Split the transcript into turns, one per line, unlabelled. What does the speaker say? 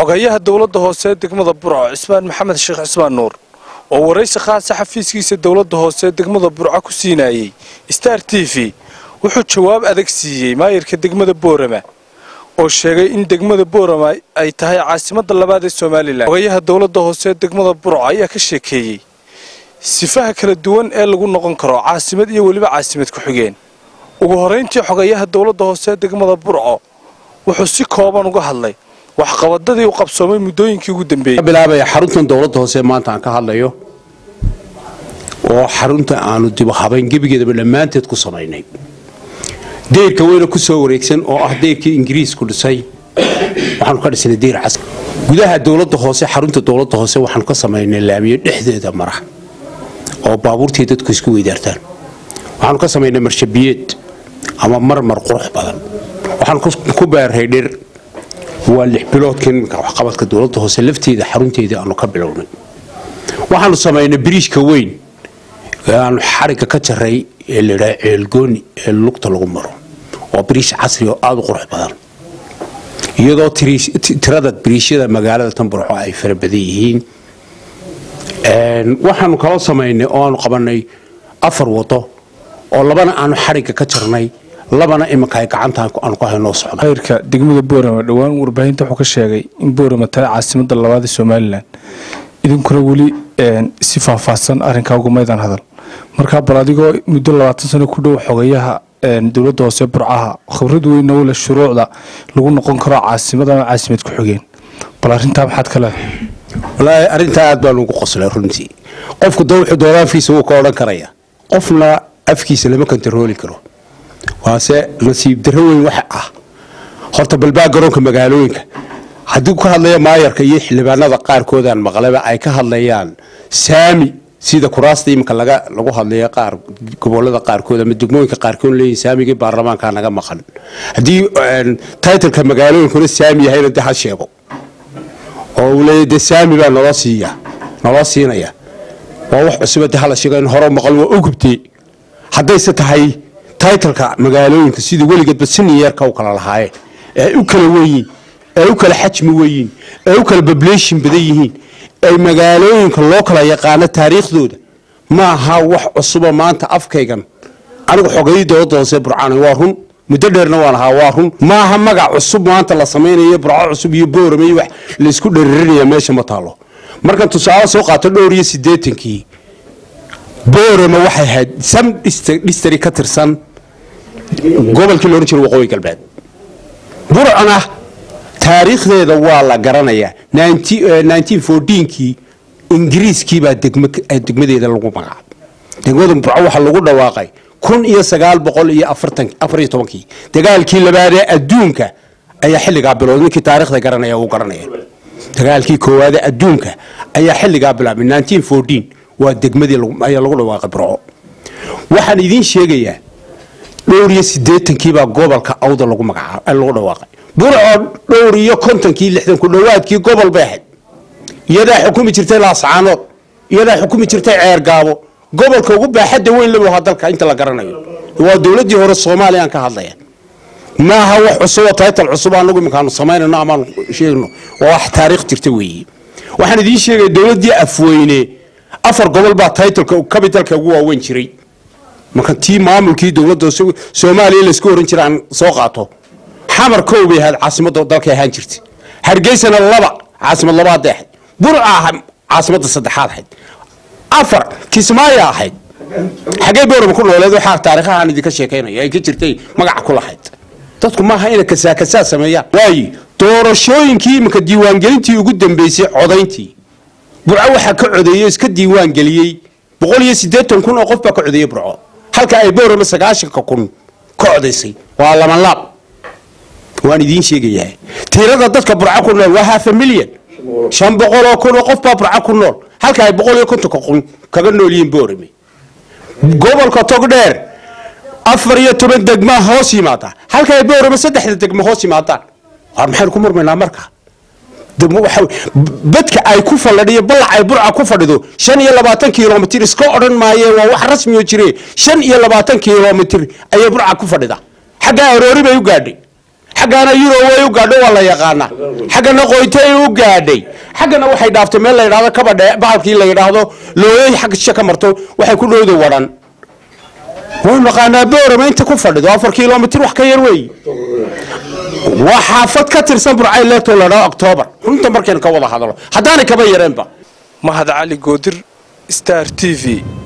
xogayaha dowladda hoose ee degmada burco cismaan maxamed sheekh cismaan nuur oo waraysi khaasa xafiiskiisa dowladda hoose ee degmada burco ku siinayey star t v wuxuu jawaab adag siiyey maayirka degmada boorama oo sheegay in degmada boorama ay tahay caasimadda labaad ee somalilan xogayaha dowladda hoose ee degmada burco ayaa ka sheekeeyey sifaha kala duwan ee lagu noqon karo caasimad iyo weliba caasimad ku-xigeen ugu horayntii xogayaha dowladda hoose ee degmada burco wuxuu si kooban uga hadlay waxqabadadii u qabsoomay muddooyinkii ugu dambeeyey
bilaabaya xaruntan dowladda hoose maanta aan ka hadlayo oo xarunta aanu dib habayn gebigeedaba dhammaanteed ku samaynay deyrka weyna ku soo wareegsan oo ah deyrkii ingiriisku dhisay waxaanu ka dhisnay deyr cas gudaha dowladda hoose xarunta dowladda hoose waxaanu ka samaynay laamiyo dhexdeeda mara oo baabuurtii dadku isku weydaartaan waxaanu ka samaynay marshabiyeed ama marmar qurux badan waxaanu ku beerhay dhir waa lix biloodka iminka waxqabadka dowladda hoose lafteeda xarunteeda aanu ka bilownay waxaanu samaynay biriishka weyn ee aanu xarigga ka jaray ee layidhaha ceelgooni ee lugta lagu maro waa biriish casri oo aada u qurux badan iyadoo tirada biriishyada magaalada tanburxo ay fara badan yihiin waxaanu kaloo samaynay oo aanu qabanay afar wado oo labana aanu xarigga ka jarnay labana iminka ay gacanta aanu ku haynoo socda
maayirka degmada boorama dhowaan warbaahinta wuxuu ka sheegay in boorama tahay caasimadda labaad ee somalilan idinkuna weli si faahfaahsan arrinkaa ugumaydaan hadal markaa bal adigoo muddo labaatan sano ku dhow xogayaha dowladda hoose burcaha khibrad weyna u leh shuruucda lagu noqon karo caasimad ama caasimad ku-xigeen bal arrintaa maxaad ka leedahay
walaahi arrintaa aad baan ugu qoslay runtii qofku da wuxuu doona afkiisa wuu ka odhan karaya qofna afkiisa lama kontarooli karo waase nasiib darro weyn waxa ah horta balbaa garoonka magaalooyinka haddii ka hadlaya maayarka iyo xildhibaanada qaarkoodaan maqlaba ay ka hadlayaan saami sida kuraasta iminka laga lagu hadlaya qaar gobolada qaarkood ama degmooyinka qaarkood leeyihin saamigii baarlamaanka naga maqan haddii titleka magaalooyinkuna saami yahayna de ha sheego oo uu leeyahy de saami baa naloo siiya naloo siinaya waa wax cusuba de hala sheego in hore maqal waa ogubtee haddayse tahay titleka magaalooyinka sidii weligeedba siniyarka u kala lahaayeen ee u kala weyiin ee u kala xajmi weyiin ee u kala bablation badan yihiin ay magaalooyinka loo kala yaqaano taariikhdooda ma aha wax cusuba maanta afkaygan anigu xogayii dowladda hoose burcaan waa run muddo dheerna waan ahaa waa run maaha magac cusub maanta la samaynayo burco cusub iyo boorame iyo wax laysku dheririnaya meesha ma taalo markan tusaale soo qaato dhowr iyo siddeetankii boorame waxay ahayd sam dhistari ka tirsan gobolkii loodhan jira waqooyi galbeed burcona taariikhdeeda waa la garanayaa kii ingiriiskiibaa degmadeeda lagu magacaabay degmada burco waxaa lagu dhawaaqay kun iyo sagaal boqol iyo afariyo tobankii dagaalkii labaadee adduunka ayaa xilligaa bilowday ninkii taarikhda garanaya uu garanaya dagaalkii koowaadee adduunka ayaa xilligaa bilaabay waa degmadii ayaa lagu dhawaaqay burco waxaan idiin sheegayaa dhowr iyo siddeetankiibaa gobolka awda lagu magacaab lagu dhawaaqay burco dhowr iyo kontonkii lixdan ku dhowaadkii gobol bay ahayd iyadaa xukumi jirtay laascaanood iyadaa xukumi jirtay ceergaabo gobolka ugu baaxadda weyn labu ahaa dalka inta la garanayo waa dowladdii hore soomaaliya aan ka hadlaya maaha wax cusub oo taytal cusub anagu iminkaanu samaynayno amaanu sheegno waa wax taariikh jirta weeye waxaan idiin sheegaya dowladdii afweyne afar gobol baa taytalka capitalka ugu waaweyn jiray marka tii maamulkii dowladda soomaaliya laysku oran jira aan soo qaato xamar kow bay ahayd caasimadda dalkay ahaan jirtay hargeysana laba caasimad labaaday ahayd burca caasimadda saddexaad ahayd afar kismaayo ahayd xaggee boorama ku nooleed waxaa taariikhahaan idinka sheekaynaya ay ka jirtay magaca ku lahayd dadku maaha inay kasaakasaa sameeyaan waayo doorashooyinkii iminka diiwaangelintii ugu dambeysay codayntii burco waxaa ka codeeyey iska diiwaangeliyey boqol iyo siddeetan kun oo qof baa ka codeeyey burco halka ay boorama sagaashanka kun ka codaysay waa lama laab waan idiin sheegayaa tirada dadka burco ku nool waa half a million shan boqol oo kun oo qof baa burco ku nool halka ay boqol iyo kontonka kun kaga nool yihiin boorame gobolka togdheer afar iyo toban degmaa hoos yimaada halka ay boorame saddexda degma hoos yimaadaan waar maxaynu ku murmaynaa marka badka ay ku fadhiyo ballac ay burca ku fadhido shan iyo labaatan kilomitr iska odhan maayeen waa wax rasmioo jire shan iyo labaatan kilomitr ayay burca ku fadhida xaggaa aroori bay u gaadhay xaggana yurob way u gaadho waa la yaqaanaa xaggana qoytay u gaadhay xaggana waxay dhaaftay meel la yidhahdo kabadhe bahalkii la yidhaahdo looyay xagga shishe ka marto waxay ku dhowda wadhan waynu naqaanaa boorama inta ku fadhido afar kilomitir wax ka yar weey waa xaafad ka tirsan burcay leegtoo la yidhahdo octoobar runta markaynu ka wada hadlo haddaanay kaba yareenba
mahad cali goodir star t v